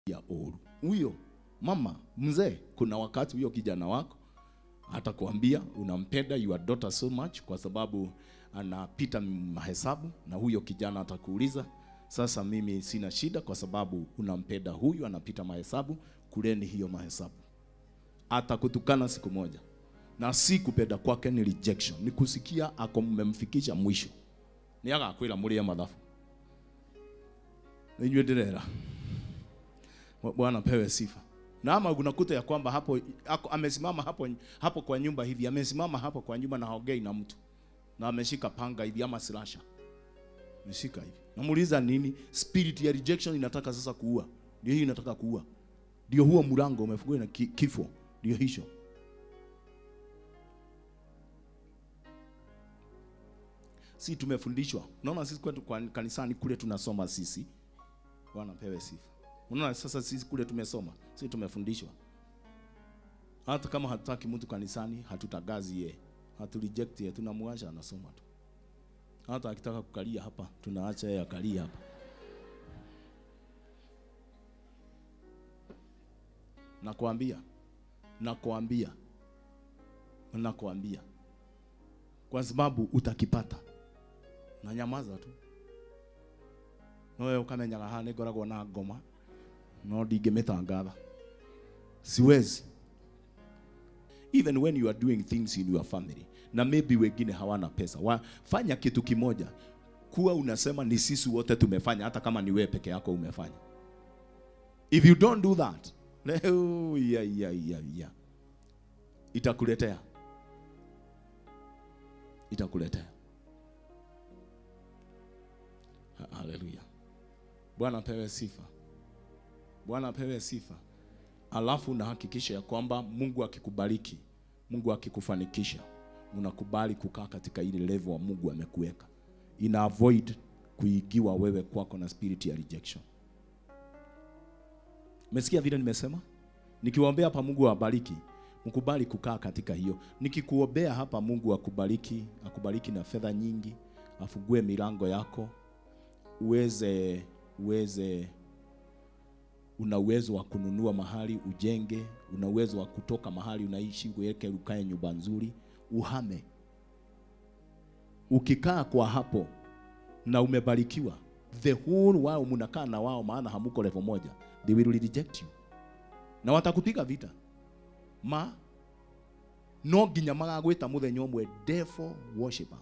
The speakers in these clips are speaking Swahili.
ya oru. Huyo mama mzee, kuna wakati huyo kijana wako atakwambia unampenda your daughter so much kwa sababu anapita mahesabu, na huyo kijana atakuuliza sasa, mimi sina shida kwa sababu unampenda huyu anapita mahesabu, kuleni hiyo mahesabu. Atakutukana siku moja, na si kupenda kwake, ni rejection, ni kusikia ako mmemfikisha mwisho, ni agakwira murie mathabu inyuĩ ndĩrera Bwana pewe sifa. Na ama unakuta ya kwamba hapo ako, amesimama hapo hapo kwa nyumba hivi, amesimama hapo kwa nyumba na haongei na mtu, na ameshika panga hivi ama slasha, ameshika hivi. Namuuliza nini? Spirit ya rejection inataka sasa kuua, ndio hiyo inataka kuua, ndio huo mlango umefungwa na ki, kifo, ndio hicho. Si tumefundishwa? Unaona sisi kwetu kwa kanisani kule tunasoma sisi. Bwana pewe sifa. Unaona sasa sisi kule tumesoma, sisi tumefundishwa. Hata kama hatutaki mtu kanisani, hatutagazi ye, hatu reject ye, tunamwacha anasoma tu. Hata akitaka kukalia hapa, tunaacha yeye akalie hapa. Nakwambia, nakwambia, nakwambia, kwa sababu utakipata. Na nyamaza tu nowe ukamenyaga haha nĩ ngoragwo na ngoma no ndingĩmĩtangatha siwezi even when you are doing things in your family na maybe wengine hawana pesa wa, fanya kitu kimoja kuwa unasema ni sisi wote tumefanya hata kama ni wewe peke yako umefanya if you don't do that leo ya, ya, ya, ya. itakuletea itakuletea Ha- haleluya Bwana apewe sifa. Bwana apewe sifa. Alafu unahakikisha ya kwamba Mungu akikubariki, Mungu akikufanikisha, unakubali kukaa katika ile level wa Mungu amekuweka. Ina avoid kuigiwa wewe kwako na spirit ya rejection. Umesikia vile nimesema? Nikiwaombea hapa Mungu awabariki, mkubali kukaa katika hiyo. Nikikuombea hapa Mungu akubariki, akubariki na fedha nyingi, afungue milango yako, uweze uweze una uwezo wa kununua mahali ujenge, una uwezo wa kutoka mahali unaishi uweke ukae nyumba nzuri, uhame. Ukikaa kwa hapo na umebarikiwa, the whole wao mnakaa na wao, maana hamuko level moja, they will reject you na watakupiga vita ma no nginya magagwĩta mũthenya ũmwe devil worshipper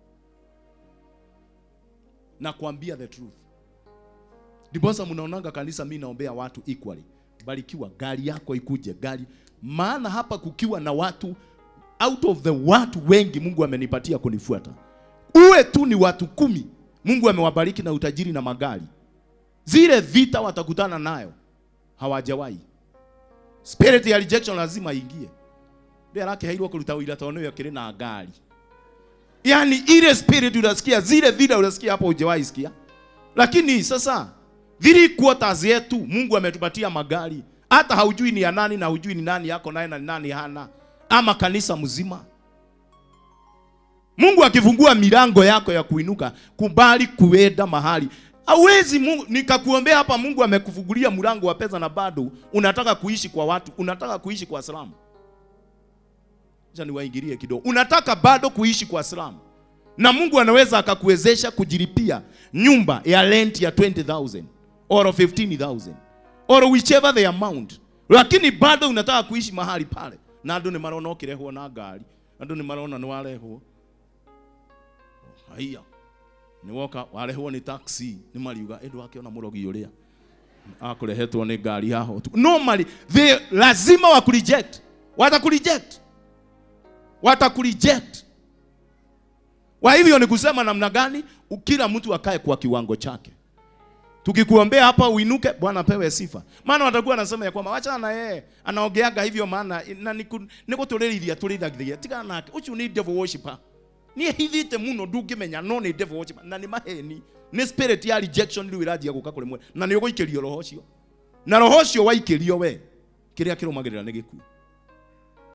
na kuambia the truth ndiposa mnaonanga kanisa mi naombea watu equally barikiwa gari yako ikuje gari maana hapa kukiwa na watu out of the watu wengi mungu amenipatia kunifuata uwe tu ni watu kumi mungu amewabariki na utajiri na magari zile vita watakutana nayo hawajawahi spirit ya rejection lazima ingie ndio yake hairwo kuruta wira tondũ nĩwe akĩrĩ na ngari yani ile spirit unasikia zile vita unasikia hapo hujawahi sikia lakini sasa three quarters yetu Mungu ametupatia magari, hata haujui ni ya nani na hujui ni nani yako naye na ni nani hana, ama kanisa mzima. Mungu akifungua milango yako ya kuinuka, kubali kuenda mahali hawezi Mungu nikakuombea hapa. Mungu amekufungulia mlango wa pesa na bado unataka kuishi kwa watu, unataka kuishi kwa salamu. Acha niwaingilie kidogo, unataka bado kuishi kwa salamu na Mungu anaweza akakuwezesha kujilipia nyumba ya rent ya 20000 or 15000 or whichever the amount, lakini bado unataka kuishi mahali pale, na andũ nĩ marona ũkĩrehwo na ngari, andũ nĩ marona nĩ warehwo haiya nĩ woka warehwo nĩ taxi, nĩ mariuga ĩndũ akĩona mũrogi ũrĩa akũrehetwo nĩ ngari haha ũtukũ. Normally they lazima wakureject, watakureject, watakureject kwa hivyo ni kusema namna gani kila mtu akae kwa kiwango chake. Tukikuombea hapa uinuke, Bwana pewe sifa. Maana watakuwa anasema ya kwamba wachana na yeye, anaongeaga hivyo maana na niguturĩrithia tũrĩithagia tigana nake ũcio nĩ devil worshipper. Niĩ hithite mũno ndungĩmenya no nĩ devil worshipper na nĩ maheni nĩ spirit ya rejection rĩu ĩranjia gũka kũrĩ mwe na nĩ ũgũikĩrio roho ũcio na roho ũcio waikĩrio we kĩrĩa kĩrũmagĩrĩra nĩ gĩkuũ